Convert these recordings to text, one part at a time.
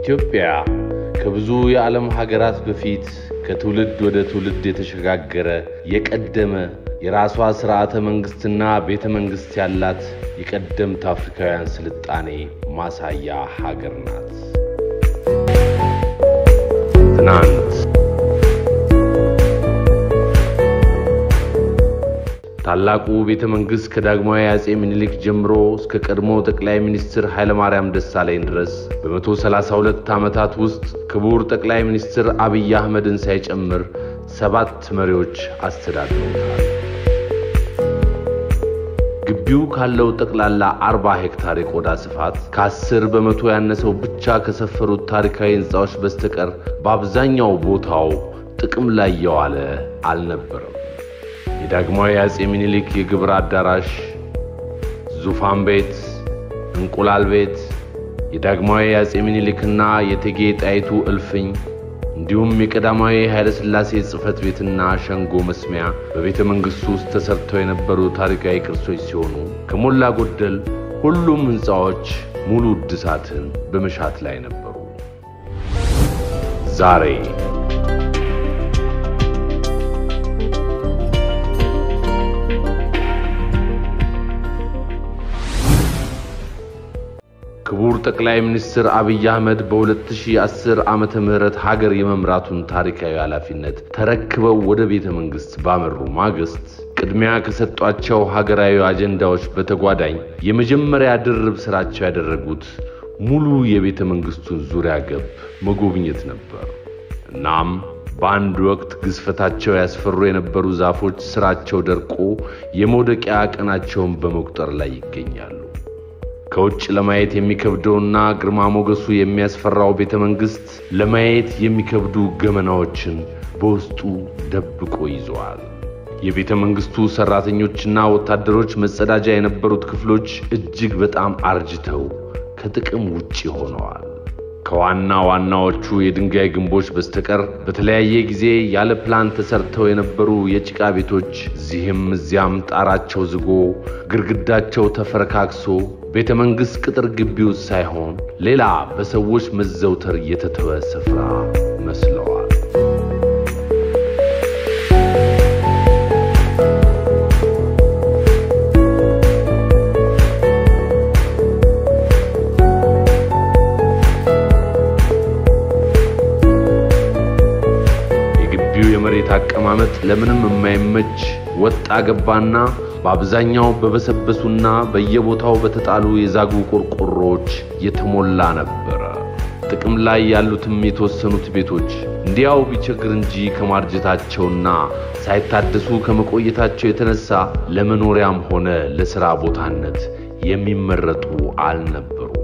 ኢትዮጵያ ከብዙ የዓለም ሀገራት በፊት ከትውልድ ወደ ትውልድ የተሸጋገረ የቀደመ የራሷ ሥርዓተ መንግሥትና ቤተ መንግሥት ያላት የቀደምት አፍሪካውያን ስልጣኔ ማሳያ ሀገር ናት። ትናንት ታላቁ ቤተ መንግሥት ከዳግማዊ አጼ ምኒልክ ጀምሮ እስከ ቀድሞ ጠቅላይ ሚኒስትር ኃይለማርያም ደሳለኝ ድረስ በመቶ ሰላሳ ሁለት ዓመታት ውስጥ ክቡር ጠቅላይ ሚኒስትር አብይ አህመድን ሳይጨምር ሰባት መሪዎች አስተዳድረውታል። ግቢው ካለው ጠቅላላ አርባ ሄክታር የቆዳ ስፋት ከአስር በመቶ ያነሰው ብቻ ከሰፈሩት ታሪካዊ ሕንፃዎች በስተቀር በአብዛኛው ቦታው ጥቅም ላይ የዋለ አልነበረም። የዳግማዊ አጼ ምኒልክ የግብር አዳራሽ፣ ዙፋን ቤት፣ እንቁላል ቤት፣ የዳግማዊ አጼ ምኒልክና የእቴጌ ጣይቱ እልፍኝ እንዲሁም የቀዳማዊ ኃይለ ሥላሴ ጽሕፈት ቤትና ሸንጎ መስሚያ በቤተ መንግሥቱ ውስጥ ተሰርተው የነበሩ ታሪካዊ ቅርሶች ሲሆኑ ከሞላ ጎደል ሁሉም ሕንፃዎች ሙሉ እድሳትን በመሻት ላይ ነበሩ። ዛሬ ክቡር ጠቅላይ ሚኒስትር አብይ አህመድ በ2010 ዓመተ ምህረት ሀገር የመምራቱን ታሪካዊ ኃላፊነት ተረክበው ወደ ቤተ መንግሥት ባመሩ ማግስት ቅድሚያ ከሰጧቸው ሀገራዊ አጀንዳዎች በተጓዳኝ የመጀመሪያ ድርብ ሥራቸው ያደረጉት ሙሉ የቤተ መንግሥቱን ዙሪያ ገብ መጎብኘት ነበር። እናም በአንድ ወቅት ግዝፈታቸው ያስፈሩ የነበሩ ዛፎች ሥራቸው ደርቆ የመውደቂያ ቀናቸውን በመቁጠር ላይ ይገኛሉ። ከውጭ ለማየት የሚከብደውና ግርማ ሞገሱ የሚያስፈራው ቤተ መንግሥት ለማየት የሚከብዱ ገመናዎችን በውስጡ ደብቆ ይዘዋል። የቤተ መንግሥቱ ሠራተኞችና ወታደሮች መጸዳጃ የነበሩት ክፍሎች እጅግ በጣም አርጅተው ከጥቅም ውጭ ሆነዋል። ከዋና ዋናዎቹ የድንጋይ ግንቦች በስተቀር በተለያየ ጊዜ ያለ ፕላን ተሰርተው የነበሩ የጭቃ ቤቶች እዚህም እዚያም ጣራቸው ዝጎ ግድግዳቸው ተፈረካክሶ ቤተ መንግሥት ቅጥር ግቢ ውስጥ ሳይሆን ሌላ በሰዎች መዘውተር የተተወ ስፍራ መስለዋል። የግቢው የመሬት አቀማመጥ ለምንም የማይመች ወጣ ገባና በአብዛኛው በበሰበሱና በየቦታው በተጣሉ የዛጉ ቆርቆሮዎች የተሞላ ነበረ። ጥቅም ላይ ያሉትም የተወሰኑት ቤቶች እንዲያው ቢቸግር እንጂ ከማርጀታቸውና ሳይታደሱ ከመቆየታቸው የተነሳ ለመኖሪያም ሆነ ለሥራ ቦታነት የሚመረጡ አልነበሩም።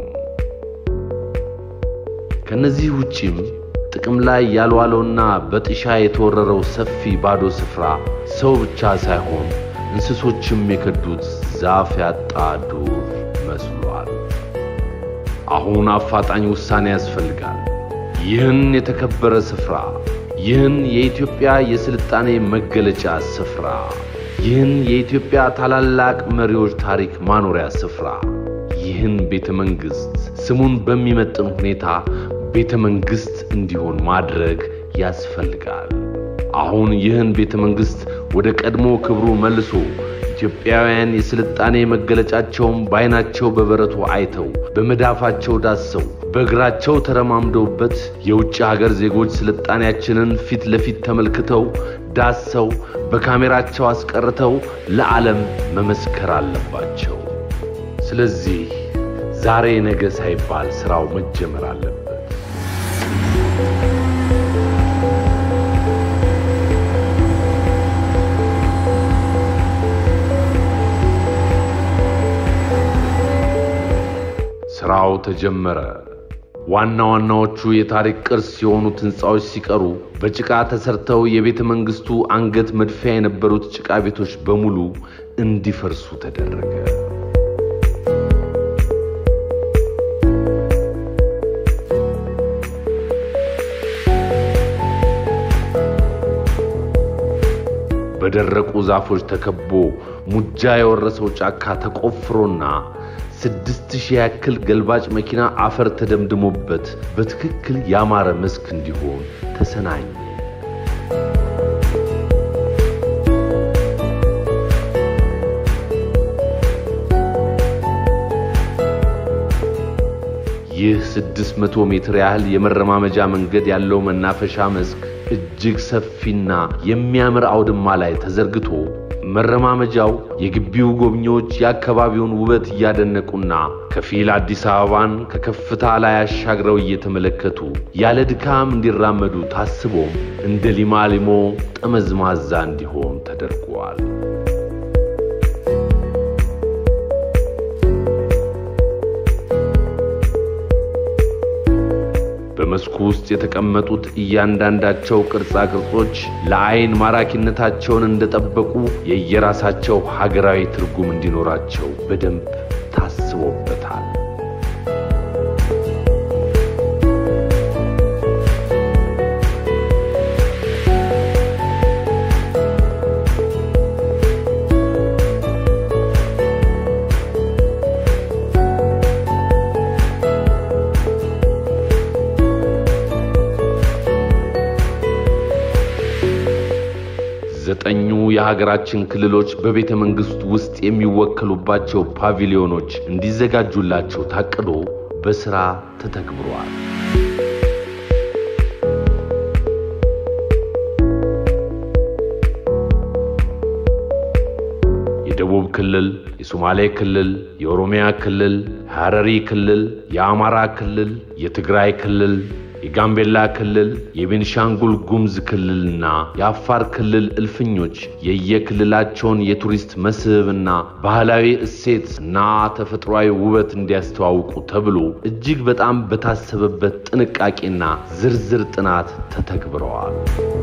ከነዚህ ውጪም ጥቅም ላይ ያልዋለውና በጥሻ የተወረረው ሰፊ ባዶ ስፍራ ሰው ብቻ ሳይሆን እንስሶችም የከዱት ዛፍ ያጣ ዱር መስሏል። አሁን አፋጣኝ ውሳኔ ያስፈልጋል። ይህን የተከበረ ስፍራ፣ ይህን የኢትዮጵያ የስልጣኔ መገለጫ ስፍራ፣ ይህን የኢትዮጵያ ታላላቅ መሪዎች ታሪክ ማኖሪያ ስፍራ፣ ይህን ቤተ መንግሥት ስሙን በሚመጥን ሁኔታ ቤተ መንግሥት እንዲሆን ማድረግ ያስፈልጋል። አሁን ይህን ቤተ መንግሥት ወደ ቀድሞ ክብሩ መልሶ ኢትዮጵያውያን የስልጣኔ መገለጫቸውን በዓይናቸው በበረቱ አይተው በመዳፋቸው ዳሰው በእግራቸው ተረማምደውበት የውጭ ሀገር ዜጎች ስልጣኔያችንን ፊት ለፊት ተመልክተው ዳሰው በካሜራቸው አስቀርተው ለዓለም መመስከር አለባቸው። ስለዚህ ዛሬ ነገ ሳይባል ሥራው መጀመር አለበት። ሥራው ተጀመረ። ዋና ዋናዎቹ የታሪክ ቅርስ የሆኑት ሕንፃዎች ሲቀሩ በጭቃ ተሰርተው የቤተ መንግሥቱ አንገት መድፊያ የነበሩት ጭቃ ቤቶች በሙሉ እንዲፈርሱ ተደረገ። በደረቁ ዛፎች ተከቦ ሙጃ የወረሰው ጫካ ተቆፍሮና ስድስት ሺህ ያክል ገልባጭ መኪና አፈር ተደምድሞበት በትክክል ያማረ መስክ እንዲሆን ተሰናኘ። ይህ 600 ሜትር ያህል የመረማመጃ መንገድ ያለው መናፈሻ መስክ እጅግ ሰፊና የሚያምር አውድማ ላይ ተዘርግቶ መረማመጃው የግቢው ጎብኚዎች የአካባቢውን ውበት እያደነቁና ከፊል አዲስ አበባን ከከፍታ ላይ አሻግረው እየተመለከቱ ያለ ድካም እንዲራመዱ ታስቦም እንደ ሊማሊሞ ጠመዝማዛ እንዲሆን ተደርጓል። በመስኩ ውስጥ የተቀመጡት እያንዳንዳቸው ቅርጻ ቅርጾች ለዓይን ማራኪነታቸውን እንደጠበቁ የየራሳቸው ሀገራዊ ትርጉም እንዲኖራቸው በደንብ ታስቦበታል። ዘጠኙ የሀገራችን ክልሎች በቤተ መንግሥት ውስጥ የሚወከሉባቸው ፓቪሊዮኖች እንዲዘጋጁላቸው ታቅዶ በሥራ ተተግብሯል። የደቡብ ክልል፣ የሶማሌ ክልል፣ የኦሮሚያ ክልል፣ የሐረሪ ክልል፣ የአማራ ክልል፣ የትግራይ ክልል የጋምቤላ ክልል፣ የቤንሻንጉል ጉሙዝ ክልልና የአፋር ክልል እልፍኞች የየክልላቸውን የቱሪስት መስህብና ባህላዊ እሴት እና ተፈጥሯዊ ውበት እንዲያስተዋውቁ ተብሎ እጅግ በጣም በታሰበበት ጥንቃቄና ዝርዝር ጥናት ተተግብረዋል።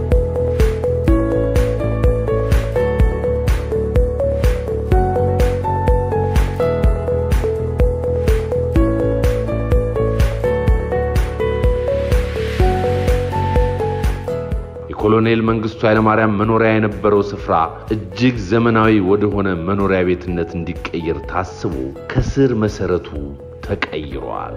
ኮሎኔል መንግስቱ ኃይለማርያም መኖሪያ የነበረው ስፍራ እጅግ ዘመናዊ ወደሆነ መኖሪያ ቤትነት እንዲቀየር ታስቦ ከስር መሰረቱ ተቀይሯል።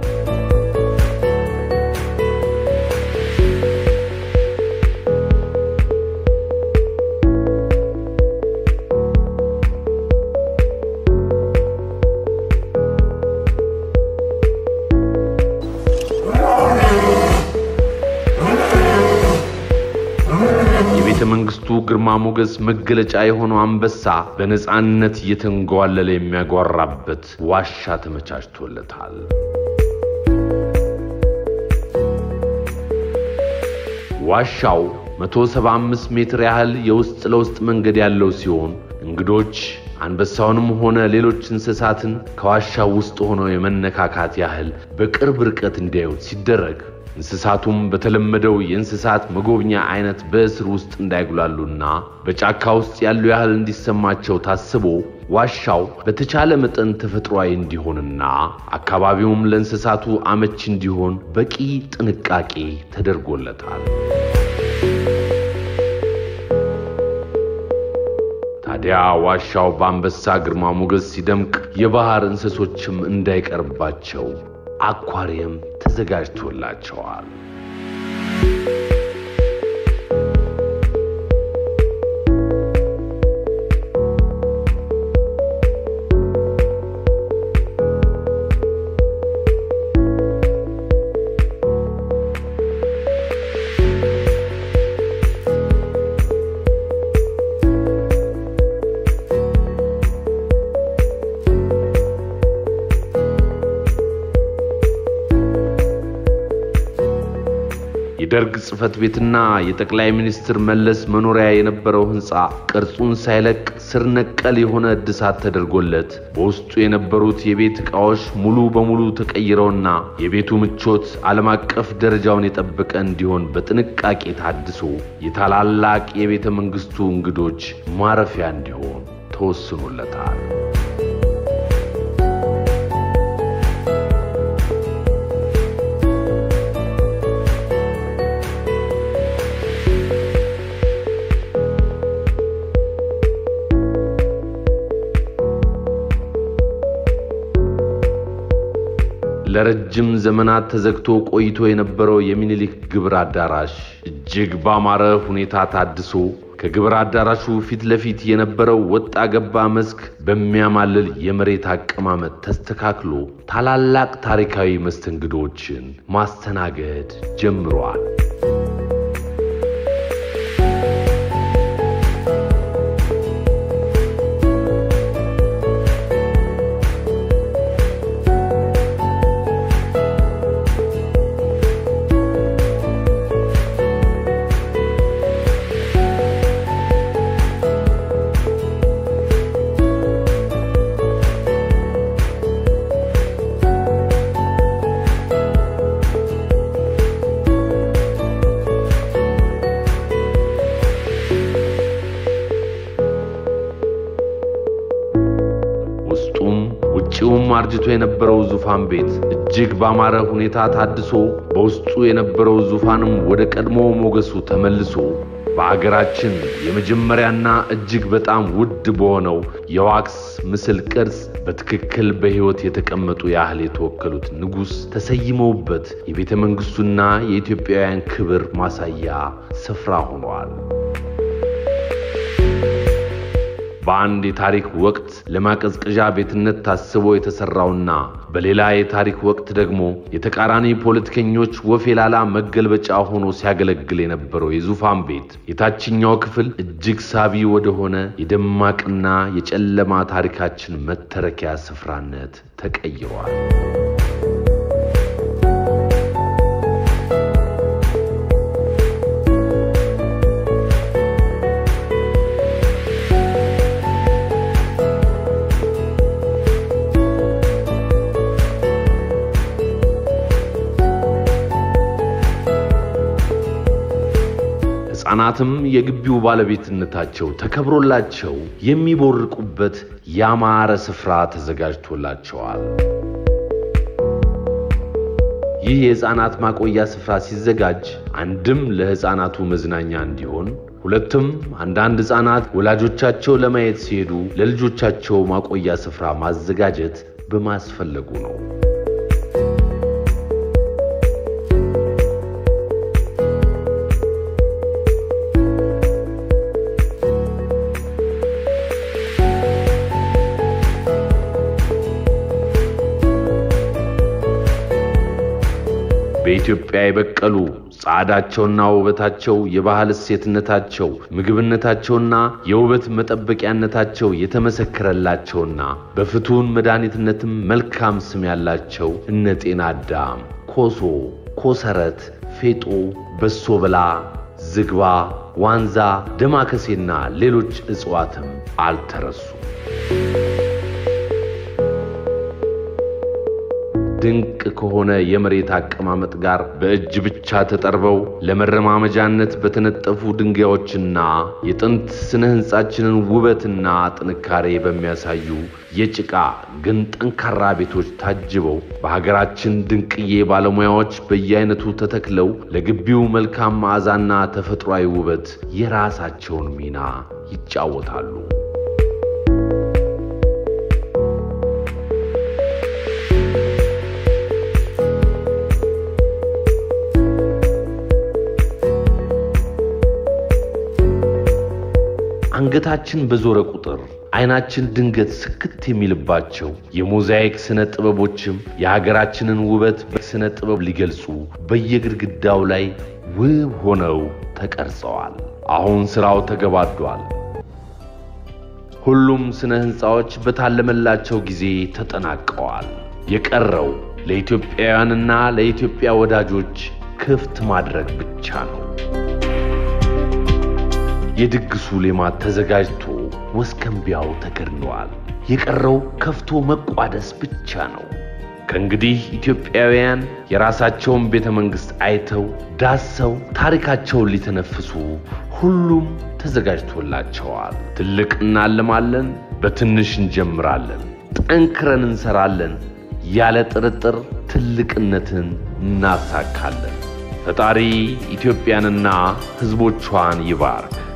የቤተ መንግስቱ ግርማ ሞገስ መገለጫ የሆነው አንበሳ በነፃነት እየተንጓለለ የሚያጓራበት ዋሻ ተመቻችቶለታል። ዋሻው 175 ሜትር ያህል የውስጥ ለውስጥ መንገድ ያለው ሲሆን እንግዶች አንበሳውንም ሆነ ሌሎች እንስሳትን ከዋሻው ውስጥ ሆነው የመነካካት ያህል በቅርብ ርቀት እንዲያዩት ሲደረግ እንስሳቱም በተለመደው የእንስሳት መጎብኛ አይነት በእስር ውስጥ እንዳይጉላሉና በጫካ ውስጥ ያሉ ያህል እንዲሰማቸው ታስቦ ዋሻው በተቻለ መጠን ተፈጥሯዊ እንዲሆንና አካባቢውም ለእንስሳቱ አመች እንዲሆን በቂ ጥንቃቄ ተደርጎለታል። ታዲያ ዋሻው በአንበሳ ግርማ ሞገስ ሲደምቅ የባህር እንስሶችም እንዳይቀርባቸው አኳሪየም ተዘጋጅቶላቸዋል። የደርግ ጽሕፈት ቤትና የጠቅላይ ሚኒስትር መለስ መኖሪያ የነበረው ሕንፃ ቅርጹን ሳይለቅ ስር ነቀል የሆነ እድሳት ተደርጎለት በውስጡ የነበሩት የቤት ዕቃዎች ሙሉ በሙሉ ተቀይረውና የቤቱ ምቾት ዓለም አቀፍ ደረጃውን የጠበቀ እንዲሆን በጥንቃቄ ታድሶ የታላላቅ የቤተ መንግሥቱ እንግዶች ማረፊያ እንዲሆን ተወስኖለታል። ለረጅም ዘመናት ተዘግቶ ቆይቶ የነበረው የሚኒሊክ ግብር አዳራሽ እጅግ ባማረ ሁኔታ ታድሶ ከግብር አዳራሹ ፊት ለፊት የነበረው ወጣ ገባ መስክ በሚያማልል የመሬት አቀማመጥ ተስተካክሎ ታላላቅ ታሪካዊ መስተንግዶችን ማስተናገድ ጀምሯል። ውስጡም ውጪውም አርጅቶ የነበረው ዙፋን ቤት እጅግ ባማረ ሁኔታ ታድሶ በውስጡ የነበረው ዙፋንም ወደ ቀድሞ ሞገሱ ተመልሶ በአገራችን የመጀመሪያና እጅግ በጣም ውድ በሆነው የዋክስ ምስል ቅርጽ በትክክል በሕይወት የተቀመጡ ያህል የተወከሉት ንጉሥ ተሰይመውበት የቤተ መንግሥቱና የኢትዮጵያውያን ክብር ማሳያ ስፍራ ሆነዋል። በአንድ የታሪክ ወቅት ለማቀዝቀዣ ቤትነት ታስቦ የተሰራውና በሌላ የታሪክ ወቅት ደግሞ የተቃራኒ ፖለቲከኞች ወፌላላ መገልበጫ ሆኖ ሲያገለግል የነበረው የዙፋን ቤት የታችኛው ክፍል እጅግ ሳቢ ወደሆነ የደማቅና የጨለማ ታሪካችን መተረኪያ ስፍራነት ተቀይሯል። ሕፃናትም የግቢው ባለቤትነታቸው ተከብሮላቸው የሚቦርቁበት ያማረ ስፍራ ተዘጋጅቶላቸዋል። ይህ የሕፃናት ማቆያ ስፍራ ሲዘጋጅ አንድም ለሕፃናቱ መዝናኛ እንዲሆን፣ ሁለትም አንዳንድ ሕፃናት ወላጆቻቸው ለማየት ሲሄዱ ለልጆቻቸው ማቆያ ስፍራ ማዘጋጀት በማስፈለጉ ነው። በኢትዮጵያ የበቀሉ ጸዓዳቸውና ውበታቸው የባህል እሴትነታቸው ምግብነታቸውና የውበት መጠበቂያነታቸው የተመሰከረላቸውና በፍቱን መድኃኒትነትም መልካም ስም ያላቸው እነ ጤና አዳም፣ ኮሶ፣ ኮሰረት፣ ፌጦ፣ በሶ በላ፣ ዝግባ፣ ዋንዛ፣ ደማከሴና ሌሎች እጽዋትም አልተረሱም። ድንቅ ከሆነ የመሬት አቀማመጥ ጋር በእጅ ብቻ ተጠርበው ለመረማመጃነት በተነጠፉ ድንጋዮችና የጥንት ስነ ሕንጻችንን ውበትና ጥንካሬ በሚያሳዩ የጭቃ ግን ጠንካራ ቤቶች ታጅበው በሀገራችን ድንቅዬ ባለሙያዎች በየአይነቱ ተተክለው ለግቢው መልካም መዓዛና ተፈጥሯዊ ውበት የራሳቸውን ሚና ይጫወታሉ። አንገታችን በዞረ ቁጥር አይናችን ድንገት ስክት የሚልባቸው የሞዛይክ ስነ ጥበቦችም የሀገራችንን ውበት በስነ ጥበብ ሊገልጹ በየግድግዳው ላይ ውብ ሆነው ተቀርጸዋል። አሁን ሥራው ተገባዷል። ሁሉም ስነ ሕንፃዎች በታለመላቸው ጊዜ ተጠናቀዋል። የቀረው ለኢትዮጵያውያንና ለኢትዮጵያ ወዳጆች ክፍት ማድረግ ብቻ ነው። የድግሱ ሌማት ተዘጋጅቶ ወስከንቢያው ተገድሏል። የቀረው ከፍቶ መቋደስ ብቻ ነው። ከእንግዲህ ኢትዮጵያውያን የራሳቸውን ቤተ መንግሥት አይተው ዳሰው ታሪካቸውን ሊተነፍሱ ሁሉም ተዘጋጅቶላቸዋል። ትልቅ እናልማለን፣ በትንሽ እንጀምራለን፣ ጠንክረን እንሰራለን፣ ያለ ጥርጥር ትልቅነትን እናሳካለን። ፈጣሪ ኢትዮጵያንና ሕዝቦቿን ይባርክ።